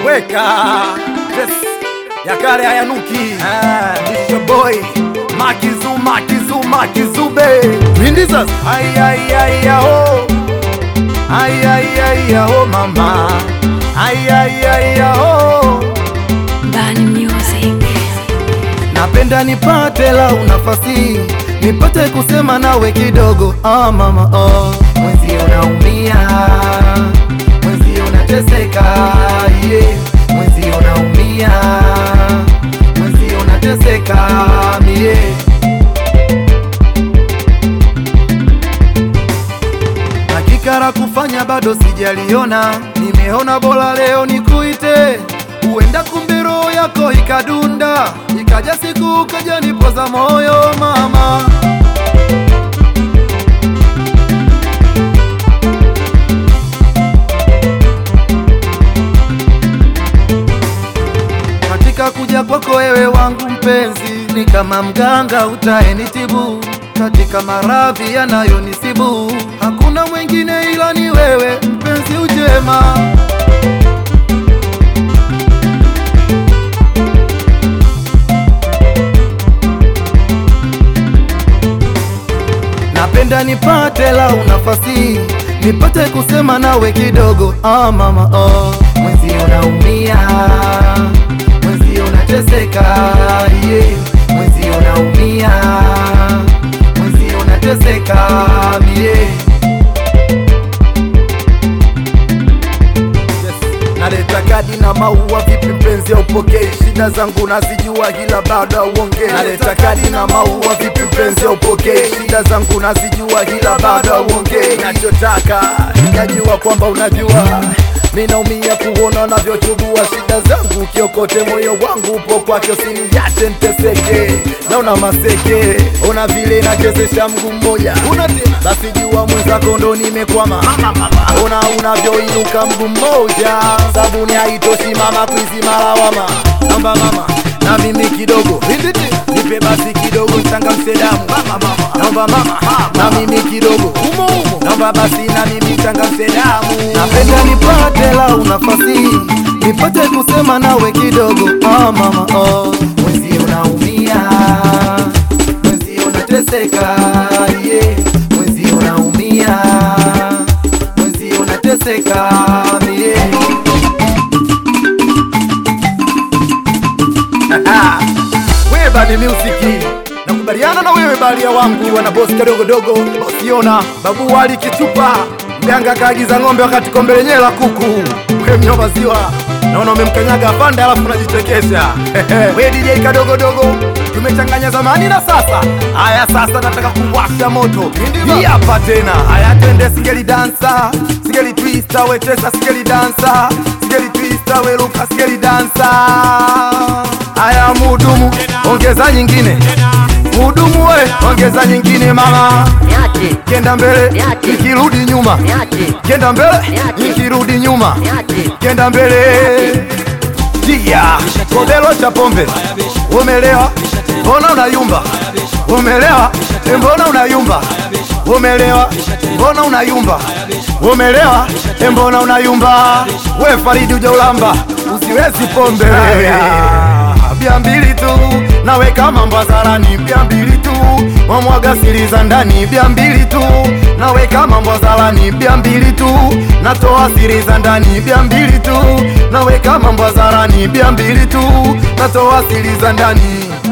weka yes. ya kale hayanuki Ah, it's your boy makizu makizu makizube mindizas aiaiaiao aiaiaiao mama aiaiaiao Bani Music. napenda nipate lau nafasi nipate kusema nawe kidogo ah, mama oh. mwenzi unaumia mwenzi unateseka yeah. mwenzi unaumia mwenzi unateseka mie hakika la kufanya bado sijaliona nimeona bora leo nikuite huenda kumbe roho yako ikadunda ikaja siku ukaja nipoza moyo mama katika kuja kwako wewe wangu mpenzi ni kama mganga utaenitibu katika maradhi yanayonisibu hakuna mwingine ila ni wewe mpenzi ujema napenda nipate lau nafasi nipate kusema nawe kidogo ah, mama oh. mwenzi unaumia mwenzi unateseka yeah. mwenzi unaumia mwenzi unateseka mie naleta kadi na maua vipi mpenzi aupokei shida zangu nazijua ila bado auongei naleta kadi na maua vipi mpenzi aupokei shida zangu nazijua ila bado auongei nachotaka nikajua kwamba unajua minaumia kuona unavyochubua shida zangu kiokote moyo wangu upo kwake usiniache nteseke naona maseke ona vile nachezesha mguu mmoja basi jua mwenzako ndo nimekwama ona unavyoinuka mguu mmoja sabuni haitoshi mama kuizima lawama namba mama na mimi kidogo nipe basi kidogo nchangamshe damu naomba mama na mimi kidogo naomba basi na mimi nchangamshe damu napenda nipate lau nafasi nipate kusema nawe kidogo ah, mama oh. mwezi unaumia mwezi unateseka yeah. mwezi unaumia mwezi unateseka yeah. wewe bani music nakubaliana na wewe balia wangu wana bosi kadogodogo bosiona babu wali kitupa mganga kaagiza ng'ombe wakati kombe lenyewe la kuku we mnywa maziwa naona umemkanyaga pande alafu unajichekesha we DJ kadogodogo tumechanganya zamani na sasa haya sasa nataka kuwasha moto hii hapa tena haya tende singeli dansa singeli twista wetesa singeli dansa singeli twista weluka singeli dansa haya mudumu ongeza nyingine mudumu we ongeza nyingine mama Niache, kenda mbele Niache. ikirudi nyuma niache, kenda mbele Niache. ikirudi nyuma niache. kenda mbele tia kodelo cha pombe umelewa mbona unayumba umelewa Eh, mbona unayumba umelewa mbona unayumba umelewa Eh, mbona unayumba we faridi ujaulamba usiwezi pombe bia mbili tu naweka mambo hadharani bia mbili tu mwamwaga siri za ndani bia mbili tu naweka mambo hadharani bia mbili tu natoa siri za ndani bia mbili tu naweka mambo hadharani bia mbili tu natoa siri za ndani